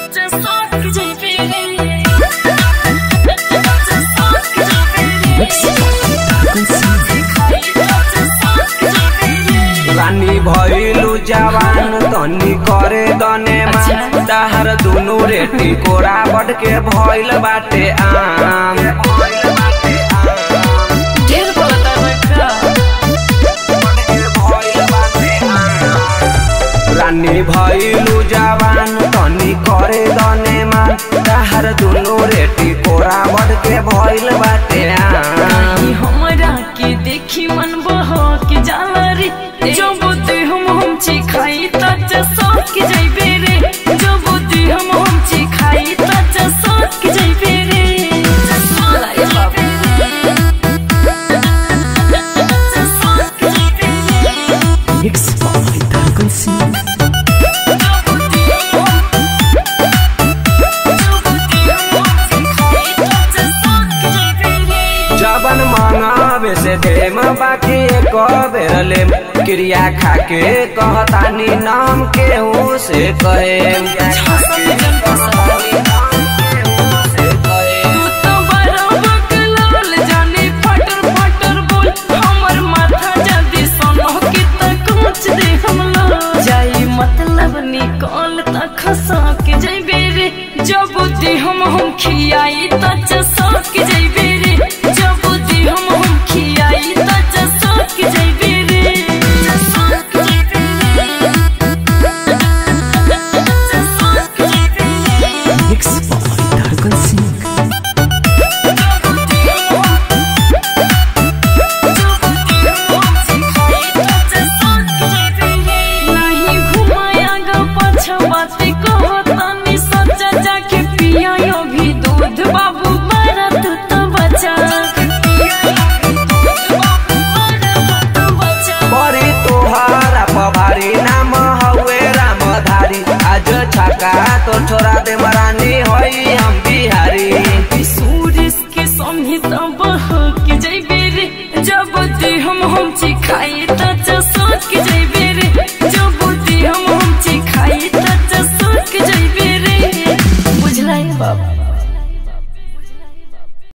रानी भइलु जवान तनी करे दने मान ताहर दुनु रेटी कोरा बट के भइल बाटे आम ढेर बोलता बका रानी भइलु जवान तनी करे दने मान ताहर दुनु रेटी कोरा बट के भइल बाटे आम ई हमरा के देखी मन बह के जाला रे जो बुद्धि हम हम ची खाई त जसक जइबे रे जो बुद्धि हम हम ची खाई त जसक जइबे रे लाई बाबू Mix by Dragon Sing. जबन मंगावे से देम बाकी एक बेर ले क्रिया खाके कहतानी नाम केहू से कहे तू तो बड़ा बकलाल जाने फटर फटर बोल हमर माथा जल्दी सोनो की तक मुच दे हम लोग जाई मतलब निकल तक खसा के जइबे रे जब बुद्धि हम हम खियाई त जसा के जइबे रे जब बुद्धि हम हम खियाई त जसा के जइबे रे जसा के जइबे रे जसा के जइबे रे Mix by Dragon Sing. नहीं घुमाया गा पाछा बाती कहो तनी सच्चा जाके पिया यो भी दूध बाबू बड़ा तू तो बचा बड़ी तोहारा पभारी नाम हवे रामधारी आज छका तो छोरा दे मरानी होई हम बिहारी सूरज के समझी तब के जइबे रे जब दे हम हम चिखाई